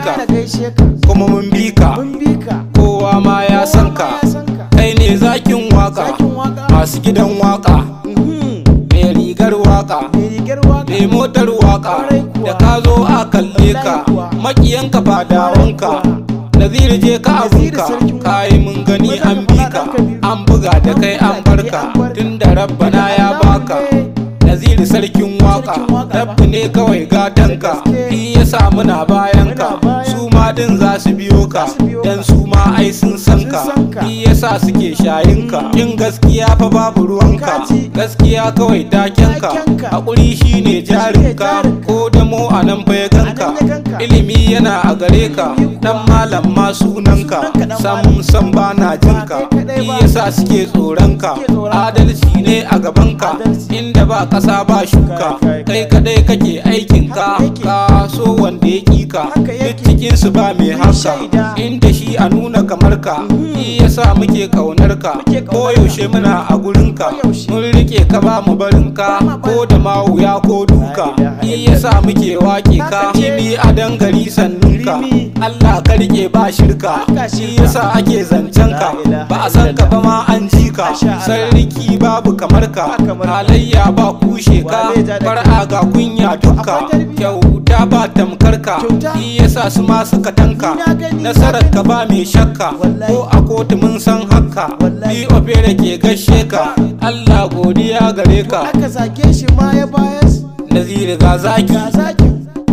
ka na gaishe ka kuma mun bi ka mun bi ka kowa ma ya san ka Kowa ma ya san ka. kai ne zakin waka Zakin waka. masu gidan waka Mhm. mai rigar waka mai rigar waka mai motar waka Kwarai kuwa. da ka zo a kalle ka Wallahi kuwa. makiyanka fadawanka naziri je ka Naziru abunka sarkin kayi mun gani Maza an ka bi faɗa ka ɗan Kabiru. an buga da kai an barka tun da rabbana ya baka naziri sarkin waka Sarkin waka ba. rabbi ne kawai gatanka Da gaske. shi yasa muna bayan ka Muna bayan su ma din za su biyo ka Za su biyo dan ka. su ma ai sun san Sun ka san ka. shi yasa suke shayin ka in gaskiya fa babu ruwanka Kaji. gaskiya kawai takenka Takenka. hakuri shine jarinka jarinka. ko da mu a nan fa ya ganka A nan ya ganka. ilimi yana a gare ka Ilimi kuwa. dan malam ma sunanka Sunanka dan sam malam. sam ba na jinka kai kadai shi ba. yasa suke tsoronka Suke tsoronka. adalci ne a gabanka Adalci. inda ba kasa ba shuka Kai, kai, kai kadai kake aikinka Haka yake. ka so wanda ya kika Haka duk yake. cikin su ba mai haka shaida. inda shi a nuna kamar ka shi yasa muke kaunar ka Muke ƙaunar ko ka. yaushe muna a gurin ka Koyaushe. mun rike ka ba mu barin ka Ba ma barin ko da ma wuya ko duka La ilaha shi yasa muke wake ka Haka ce. kimi a dangari sannun ka Rimi. Allah ka rike ba shirka Haka shi shirka. yasa ake zancen ka La ilaha ba a san ka ba ma an ji ka Masha Allah. sarki babu kamar ka Ba kamar ka. halayya ba kushe ka Wa zai ja da far'a ga kunya duka Akwai tarbiyya. kyauta ba tamkar ka Kyauta. shi yasa su ma suka tanka Ni na gani, na nasarar ka gani. ba mai shakka Wallahi. ko a kotu mun san haka Wallahi. bi ofere ke gashe ka Allah godiya gare ka aka zage shi ma ya bayar naziri ga zaki ga zakin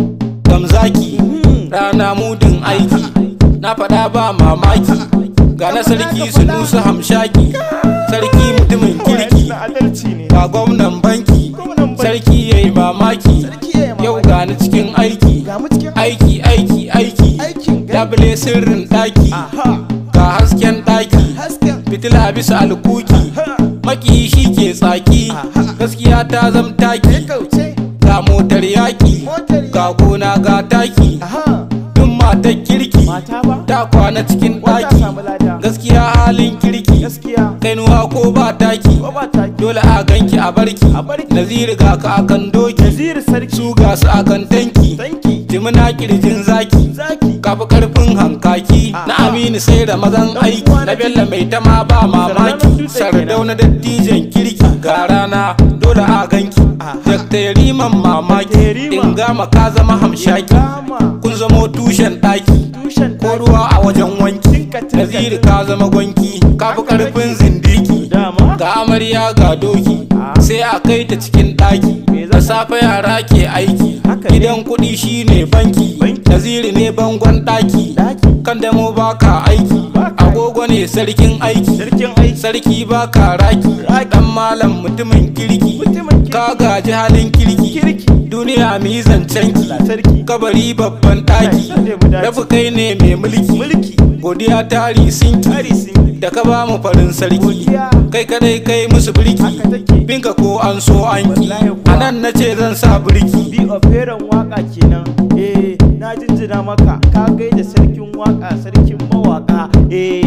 gamzaki rana mudin aiki na faɗa ba mamaki ga na sarki sunusu hamshaki sarki mutumin kirki adalci ne ga gwamnan banki Gwamnan banki. sarki ya yi mamaki Sarki ya yi mamaki. yau ga ni cikin aiki ga mu cikin aiki aiki aiki aikin gani. labule sirrin ɗaki aha ga hasken ɗaki hasken fitila bisa alkuki ha maki shi ke tsaki Aha. gaskiya ta zam ya taki kauce ga motar yaƙi Motar ga gona ga taki aha duk matar kirki mata ba ta kwana cikin wata ɗaki samu lada gaskiya halin kirki gaskiya kainuwa ko ba taki ko ba ta dole a ganki a barki A barki. naziri ga ka akan doki nazir sarki su ga su akan tanki tanki jimina kirjin zaki zaki kafi karfin hankaki Aha. na aminu sai da mazan Dan aiki uwa na na bello mai tama ba Sardaunan mamaki dutse sardauna dattijan kirki ga rana dole a ganki Aha. dakta yariman mamaki Yarima. in gama ka zama hamshaki gama kun zamo tushen ɗaki tushen ko ruwa a wajen wanki Tinka, tinka, naziri tinka. ka zama gwanki ka fi karfin zindiki dama ga amarya ga doki Ah. sai a kai ta cikin ɗaki Me za da ta- safe yara ke aiki Haka ne. gidan kuɗi shine banki Banki. naziri ne bangon ɗaki daki kan damo baka aiki Baka aiki. agogo ne sarkin aiki sarkin aiki sarki baka raki Raki. dan malam mutumin kirki mutumin kirki. ka gaji halin kirki kirki duniya mu yi zancen ki sarki kabari babban ɗaki Kai, ne mu dace. rafi kai ne mai mulki mulki godiya tari sinki tari sun da ka ba mu farin sarki Godiya. kai kadai kai musu birki Haka take. binka ko an so an ki Wallahi kuwa. a nan na ce zan sa birki bi operan waka kenan eh na jinjina maka ka gaida sarkin waka sarkin mawaka eh